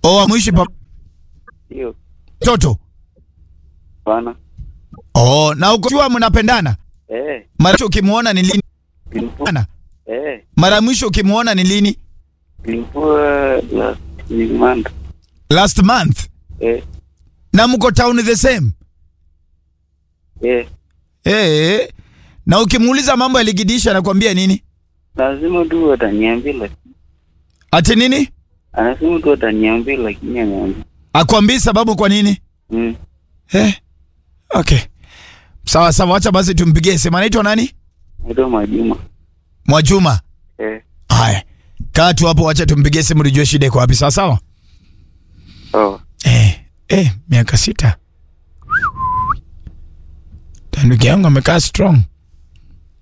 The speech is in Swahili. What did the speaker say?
Oh, amuishi pa Hiyo mtoto. bana. Oh, na uko jua mnapendana? Eh, Mara mwisho ukimuona ni lini? ilikuwa Ana. eh, Mara mwisho ukimuona ni lini? ilikuwa last month. Last month. Eh, Na mko town the same? eh, Eh. Na ukimuuliza mambo ya ligidisha anakuambia nini? lazima tu ataniambia, lakini Ati nini? anasema tu ataniambia, lakini anaambia Akwambii sababu kwa nini? mm. Eh. Okay. Sawa sawa, acha basi tumpigie simu. Anaitwa nani? Naitwa Majuma. Mwajuma. Eh, Haya. Kaa tu hapo, acha tumpigie simu tujue shida iko wapi. Sawa sawa? sawa. Eh, eh, miaka sita. Tanduki yangu amekaa strong.